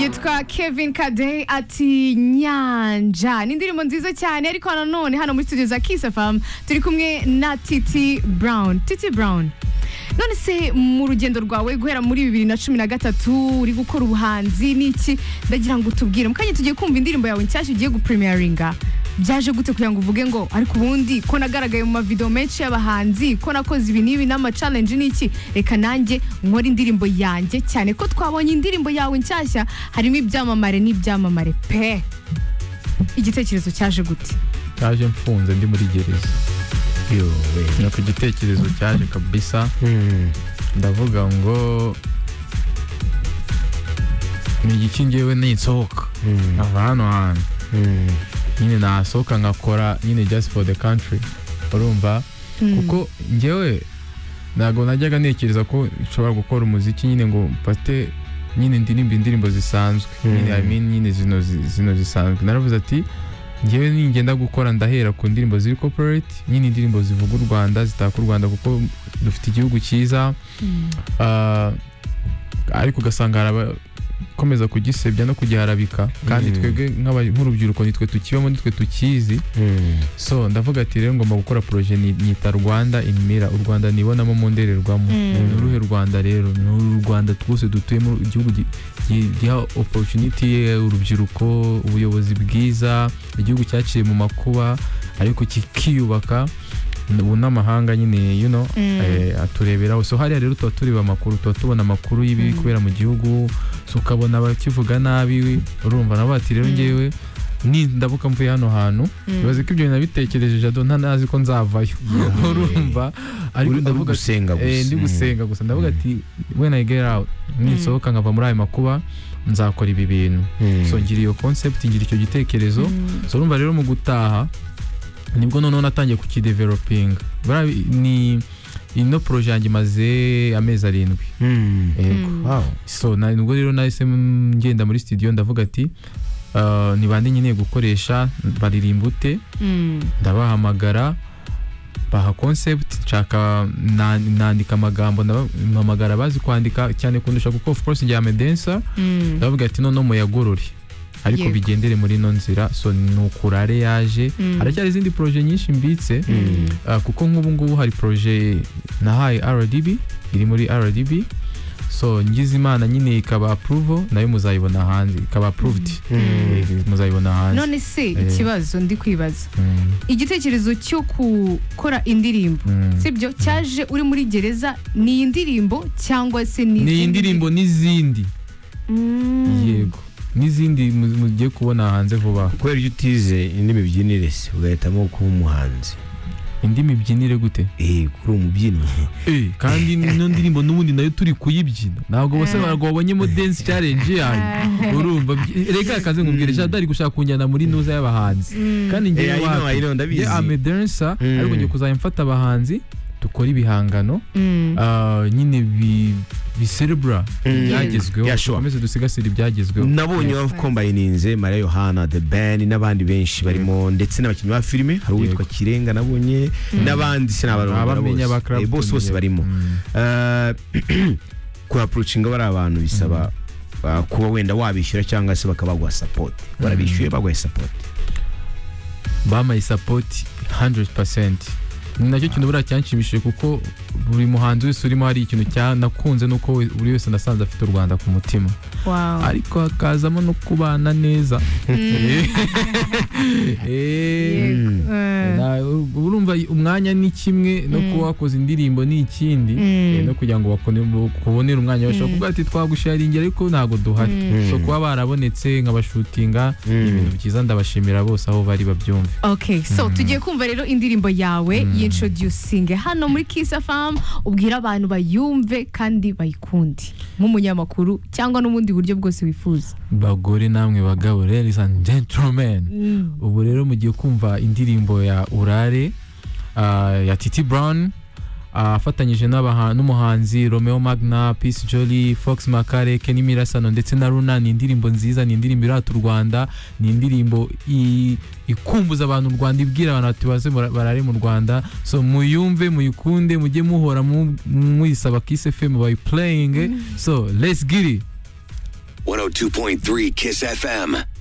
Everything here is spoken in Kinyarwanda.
yitwa kevin kade ati nyanja ni indirimbo nziza cyane ariko nanone hano muri studio za kiss fm turi kumwe na titi brown titi brown none se mu rugendo rwawe guhera muri bibiri na cumi na gatatu uri gukora ubuhanzi n'iki ndagira ngo utubwire mu kanya tugiye kumva indirimbo yawe nshyashya ugiye gupremiyaringa byaje gute kugira ngo uvuge ngo ariko ubundi ko nagaragaye mu mavidewo menshi y'abahanzi ko nakoze ibi n'ibi n'amacalenji n'iki reka nanjye nkore indirimbo yanjye cyane ko twabonye indirimbo yawe nshyashya harimo ibyamamare n'ibyamamare pe igitekerezo cyaje gute cyaje mfunze ndi muri gereza ni ku gitekerezo cyaje kabisa ndavuga ngo ni igiki ngewe ninsohoka ava hano hantu nyine nasohoka nkakora nyine just for the country urumva kuko ngewe ntabwo najyaga ntekereza ko nshobora gukora umuziki nyine ngo mfate nyine ndirimba indirimbo zisanzwe nyine I mean nyine zino zino zisanzwe naravuze ati ngewe ningenda gukora ndahera ku ndirimbo ziri corporate nyine indirimbo zivuga u Rwanda zitaka u Rwanda kuko dufite igihugu cyiza Ah, ariko ugasanga hari aba- komeza kugisebya no kugiharabika kandi Mm. twebwe nk'aba- nk'urubyiruko nitwe tukibamo nitwe tukizi so ndavuga ati rero ngomba gukora poroje ni- nyita rwanda imira u rwanda nibonamo mu ndorerwamo Mm. ni uruhe rwanda rero ni uru rwanda twose dutuyemo igihugu gi- gi- giha oporutuniti urubyiruko ubuyobozi bwiza igihugu cyaciye mu makuba ariko kikiyubaka ubu n'amahanga nyine you know Mm. eh, atureberaho so hariya rero tuba tureba amakuru tuba tubona amakuru y'ibiri Mm. kubera mu gihugu so ukabona abakivuga nabi urumva nabo ati rero Mm. ngewe ni ndabuka mvuye hano hantu ibaze ko ibyo bintu nabitekereje jado ntanazi ko nzavayo urumva ariko Uri- uri ndavuga ati gusenga eh, gusa ndi gusenga gusa ndavuga Mm. ati when I get out ninsohoka nkava muri ayo makuba nzakora ibi bintu Mm. so ngira iyo concept ngira icyo gitekerezo so urumva rero mu gutaha nibwo noneho natangiye kukidevelopinga Buriya ni ino poroje yanjye imaze amezi arindwi Mm. yego Wow. so na- nubwo rero nahise mm, ngenda muri studio ndavuga ati "Ah, nibande nkeneye gukoresha baririmba ute ndabahamagara baha concept nshaka na- nandika amagambo ndaba- mpamagara abazi kwandika cyane kundusha kuko of course njyame dancer ndavuga ati noneho muyagorore ariko Yego. bigendere muri ino nzira so nukurare yaje Mm. haracyari izindi proje nyinshi mbitse Ah, kuko nk'ubu ngubu hari proje nahaye rdb iri muri rdb so ngize imana nyine ikaba approval nayo muzayibona hanze ikaba approved Mm. Eh, muzayibona hanze none se Eh. ikibazo ndi kwibaza Mm, igitekerezo cyo gukora indirimbo mm. sibyo cyaje uri muri gereza ni iyi ndirimbo cyangwa se ni ni iyi izindi ndirimbo n'izindi Mm. yego n'izindi mu- mugiye kubona hanze vuba aha. kubera iyo utize indi mibyinire se ugahitamo kuba umuhanzi indi mibyinire gute Eh, kuri umubyinnyi kandi ino ndirimbo n'ubundi nayo turi kuyibyina ntabwo bose ntabwo babonyemo dance challenge yanyu urumva byi- reka akaze nkubwire shada ari gushaka kunjyana muri nuza y'abahanzi kandi ngewe Eh, I know, wapi? I know, ndabizi. Nge ame dancer Mm. ariko ngiye kuzajya mfata abahanzi dukora ibihangano Mm. ah, nyine bi biserebura ibyagezweho Yeah, sure. dukomeze dusigasire ibyagezweho nabonye Yes, wakombayininze mariya yohana the ben n'abandi benshi barimo ndetse n'abakinnyi ba filime hari uwitwa kirenga nabonye Abamenya n'abandi sinababonye ba Club bose bose Tumenye. barimo Mm. kuhapurucinga bariya bantu bisaba ah, kuba wenda wabishyura cyangwa se bakaba baguha sapoti barabishyuye baguha sapoti bamaye sapoti 100% ni nacyo kintu buriya cyanshimishije kuko buri muhanzi wese urimo hari ikintu cyanakunze nuko we- buri wese nasanze afite u rwanda ku mutima Wow. ariko hakazamo no kubana neza Eh. Eh. Yego. Eh. Na- urumva umwanya ni kimwe no kuba wakoze indirimbo ni ikindi Mm. eh, no kugira ngo bakone- bakubonere umwanya bashobora kuvuga ati twagusharingi ariko ntabwo duhari so kuba barabonetse nkabashutinga ni ibintu byiza ndabashimira bose aho bari babyumve Okay, so tugiye kumva rero indirimbo yawe y'introducing hano muri Kiss FM ubwira abantu bayumve kandi bayikunde nk'umunyamakuru cyangwa n'ubundi buryo bwose wifuza bagore namwe bagabo ladies and gentlemen Mm. ubu rero mugiye kumva indirimbo ya urare ah, ya titi brown ah, afatanyije n'abaha- n'umuhanzi romeo magna peace jolly fox makare kenny mirasano ndetse na runa ni indirimbo nziza ni indirimbo irata u rwanda ni indirimbo i- ikumbuza abantu u rwanda ibwira abantu bati baze mura- barare mu rwanda so muyumve muyikunde mujye muhora mu- muyisaba kiss fm bayiplaying so let's get it 102.3 Kiss FM.